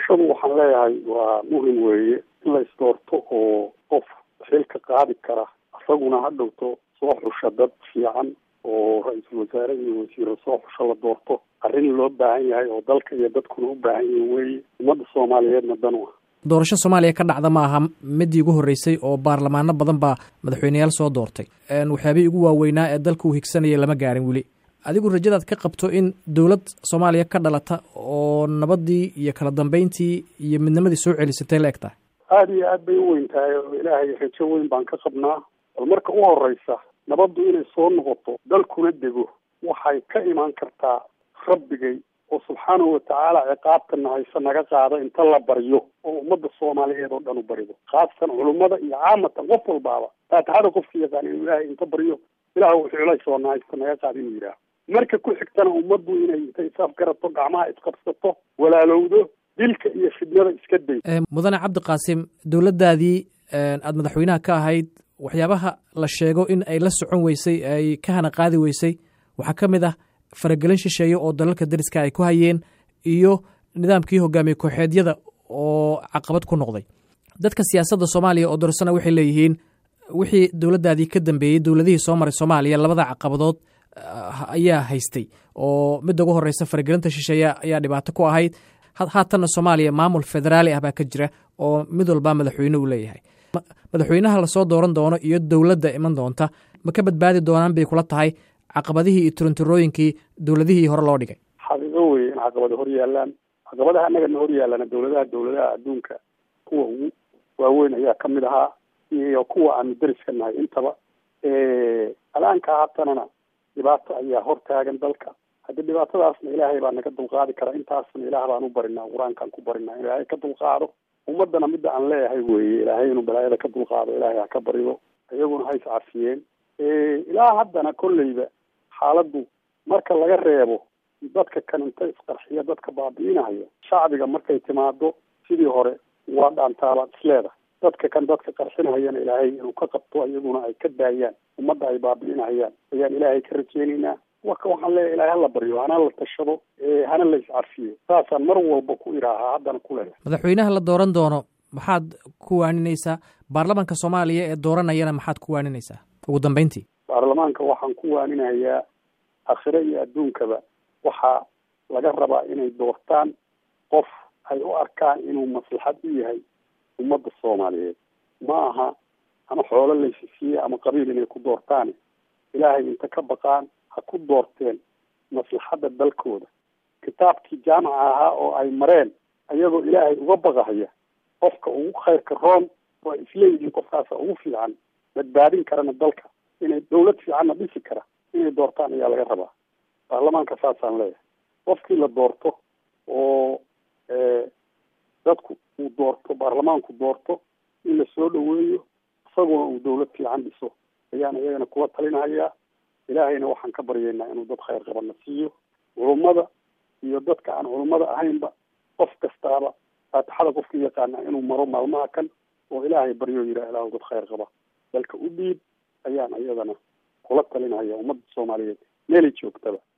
doorashadu waxaan leeyahay waa muhim weeye in la isdoorto oo qof xilka qaadi kara isaguna ha dhowto soo xusha dad fiican oo ra-iisul wasaare iyo wasiiro soo xusha la doorto arrin loo baahan yahay oo dalka iyo dadkuna u baahan yihin weeye ummadda soomaaliyeedna dan u ah doorasho soomaaliya ka dhacda ma aha midii ugu horreysay oo baarlamaano badan baa madaxweyneyaal soo doortay waxyaabihii ugu waaweynaa ee dalka uu higsanaya lama gaarin weli adigu rajadaad ka qabto in dowlad soomaaliya ka dhalata oo nabadii iyo kala dambeyntii iyo midnimadii soo celisatay la eg tahay aada iyo aad bay u weyn tahay oo ilaahay rajo weyn baan ka qabnaa bal marka u horeysa nabaddu inay soo noqoto dalkuna dego waxay ka imaan kartaa rabbigay oo subxaanahu watacaala ciqaabtana hayse naga qaada inta la baryo oo ummadda soomaaliyeed oo dhan u barido khaasatan culummada iyo caamatan qof walbaaba faatixada qofka yaqaan inuu ilaahay inta baryo ilaah wuxuu culays na haysta naga qaada inuu yidhaaho marka ku xigtana ummaddu inay intay isafgarato gacmaha isqabsato walaalowdo dilka iyo fidnada iska day mudane cabdi qaasim dowladdaadii aada madaxweynaha ka ahayd waxyaabaha la sheego in ay la socon weysay ay ka hana qaadi weysay waxaa ka mid ah faragelin shisheeye oo dalalka dariska ay ku hayeen iyo nidaamkii hogaamiye kooxeedyada oo caqabad ku noqday dadka siyaasadda soomaaliya oo dorsana waxay leeyihiin wixii dowladdaadii ka dambeeyey dowladihii soo maray soomaaliya labada caqabadood ayaa haystay oo midda ugu horeysa faragelinta shisheeye ayaa dhibaato ku ahayd haatanna soomaaliya maamul federaali ah baa ka jira oo mid walbaa madaxweyne uu leeyahay madaxweynaha lasoo dooran doono iyo dowladda iman doonta ma ka badbaadi doonaan bay kula tahay caqabadihii iyo turintirooyinkii dowladihii hore loo dhigay xaqiiqo weye in caqabada hor yaalaan caqabadaha annagana hor yaallana dowladaha dowladaha adduunka kuwa ugu waaweyn ayaa ka mid ahaa iyo kuwa aanu deriska nahay intaba alaanka haatanana dhibaato ayaa hor taagan dalka haddii dhibaatadaasna ilaahay baa naga dulqaadi kara intaasna ilaah baan u barinaa qur-aankaan ku barinaa in ilaahay ka dulqaado ummadana midda aan leeyahay weeye ilaahay inuu balaayada ka dulqaado ilaahay ha ka barido iyaguna ha iscafiyeen ilaa haddana kolleyba xaaladdu marka laga reebo dadka kan inta isqarxiya dadka baabi'inaya shacbiga markay timaado sidii hore waa dhaantaabaad isleedahay dadka kan dadka qarxinayana ilaahay inuu ka qabto iyaguna ay ka daayaan ummadda ay baabi'inayaan ayaan ilaahay ka rajeynaynaa waka waxaan leeyahay ilaahay hala baryo hana la tashado hana la iscafiyo saasaan mar walba ku idhaahaa haddana ku leeyahay madaxweynaha la dooran doono maxaad ku waaninaysaa baarlamanka soomaaliya ee dooranayana maxaad ku waaninaysaa ugu dambeyntii baarlamaanka waxaan ku waaninayaa akhire iyo adduunkaba waxaa laga rabaa inay doortaan qof ay u arkaan inuu maslaxad u yahay ummadda soomaaliyeed ma aha ama xoolo laysisiiye ama qabiil inay ku doortaan ilaahay inta ka baqaan ha ku doorteen maslaxadda dalkooda kitaabkii jaamaca ahaa oo ay mareen ayagoo ilaahay uga baqahaya qofka ugu khayrka room oo ay isleeyihiin qofkaasa ugu fiican badbaadin karana dalka inay dawlad fiicanna dhisi kara inay doortaan ayaa laga rabaa baarlamaanka saasaan leeyahay qofkii la doorto oo dadku uu doorto baarlamaanku doorto in la soo dhaweeyo isaguna uu dawlad fiican dhiso ayaan iyagana kuwa talinahayaa ilaahayna waxaan ka baryaynaa inuu dad khayr qabana siiyo culummada iyo dadka aan culummada ahaynba qof kastaaba faatixada qofkii yaqaana inuu maro maalmaha kan oo ilaahay baryo yidhaah ilaahu dad khayr qaba dalka u dhiib ayaan iyadana kula talinaya ummadda soomaaliyeed meelay joogtaba